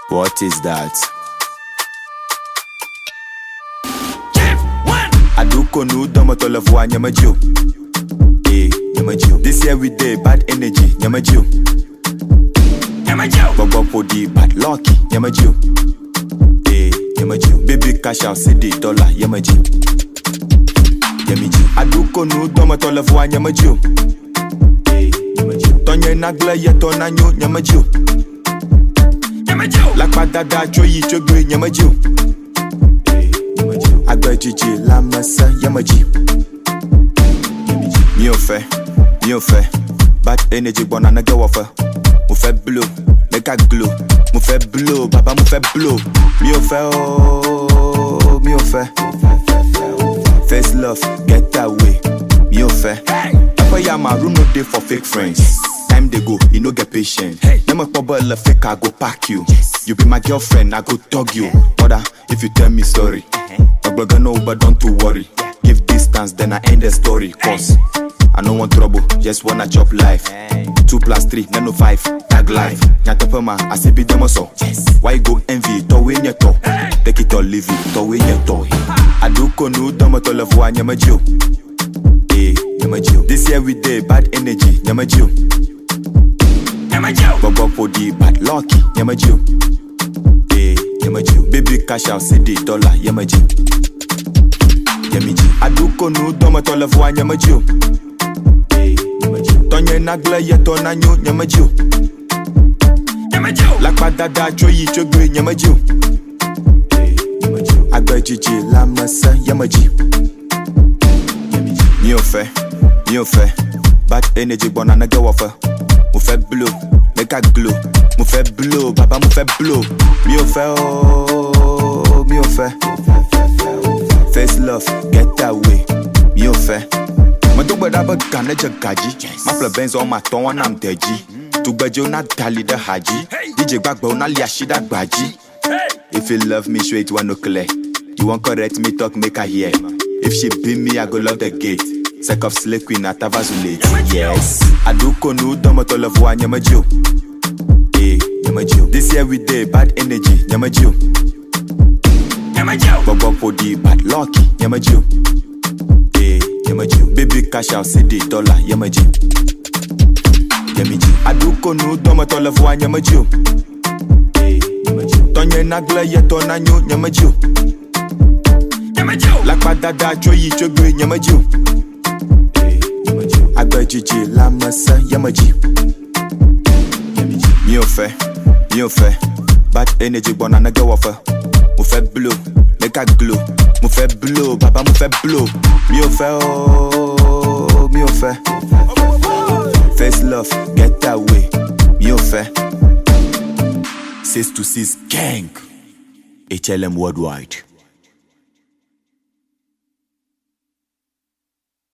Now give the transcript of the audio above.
What is that? Give one. Aduko nu domo tolevo nyamajo. Eh, nyamajo. This year we day bad energy, nyamajo. Nyama Joe. Bobo podi bad lucky, nyamajo. Eh, nyamajo. Baby cash out CD dollar, nyamajo. Nyamajo. Aduko nu domo tolevo nyamajo. Eh, nyamajo. Tonye nagle yeto nanyo nyamajo. Nyama Joe. Lakpa dada choyi chogbe nyamajo. Eh, nyamajo. Agbẹjìjì lamẹsẹ yẹmẹjì. Mi ò fẹ́, mi ò fẹ́, bad energy gbọ́nà nẹ́gẹ́ wọ̀ fẹ́. Mo fẹ́ blow, make I glow. Mo fẹ́ blow, bàbá mo fẹ́ blow. Mi ò fẹ́ ooo, mi ò fẹ́. First love, get away. Mi ò fẹ́. Papa ya ma room no dey for fake friends. Time dey go, you no get patient. Name pop ball fake, I go pack you. You be my girlfriend, I go dog you. Mother, if you tell me sorry, Ogboga no, but don't to worry. Give distance, then I end the story. Cause I no want trouble, just wanna chop life. Two plus three, none of five, tag life. Nyatapema, I see be demo so. Why you go envy, to win your to? Take it or leave it, to win your toy. Aduko nu domo to levo nyamajo. Eh, nyamajo. This year we day bad energy, nyamajo. Nyama Joe. Bobo podi bad lucky, nyamajo. Eh, nyamajo. Baby cash out CD dollar, nyamajo. Nyamajo. Aduko nu domo to levo nyamajo. Eh, nyamajo. Tonye nagle yeto nanyo nyamajo. Nyama Joe. Lakpa dada choyi chogbe nyamajo. Eh, nyamajo. Agbẹjìjì lamẹsẹ yẹmẹjì. Mi ò fẹ́, mi ò fẹ́, bad energy gbọ́nà nẹ́gẹ́ wọ̀ fẹ́. Mo fẹ́ blow, make I glow. Mo fẹ́ blow, bàbá mo fẹ́ blow. Mi ò fẹ́ ooo, mi ò fẹ́. First love, get away. Mi ò fẹ́. Mo tó gbẹdá bẹ gànà jẹ gàjí. Má filẹ̀ bẹ́ńsì ọmọ àtọ́ wọn náà tẹ̀jí. Tugbẹ́jẹ́ ó ná dalí dẹ́ hàjí. DJ gbàgbọ́ ó ná lé àṣídà gbàjí. Hey. If you love me, straight one no clear. You want correct me, talk make I hear. If she beat me, I go love the gate. Sec of slay queen at Tavazulate. Yes. Aduko nu domo to love one nyamajo. Eh, nyamajo. This year we day bad energy, nyamajo. Nyama Joe. Bobo podi bad lucky, nyamajo. Eh, nyamajo. Baby cash out CD dollar, nyamajo. Nyamajo. Aduko nu domo to love one nyamajo. Eh, nyamajo. Tonye nagle yeto nanyo nyamajo. Nyama Joe. Lakpa dada choyi chogbe nyamajo. Eh, nyamajo. Agbẹjìjì lamẹsẹ yẹmẹjì. Mi ò fẹ́, mi ò fẹ́, bad energy gbọ́nà nẹ́gẹ́ wọ̀ fẹ́. Mo fẹ́ blow, make I glow. Mo fẹ́ blow, bàbá mo fẹ́ blow. Mi ò fẹ́ ooo, mi ò fẹ́. First love, get away. Mi ò fẹ́. Six to six gang. HLM worldwide.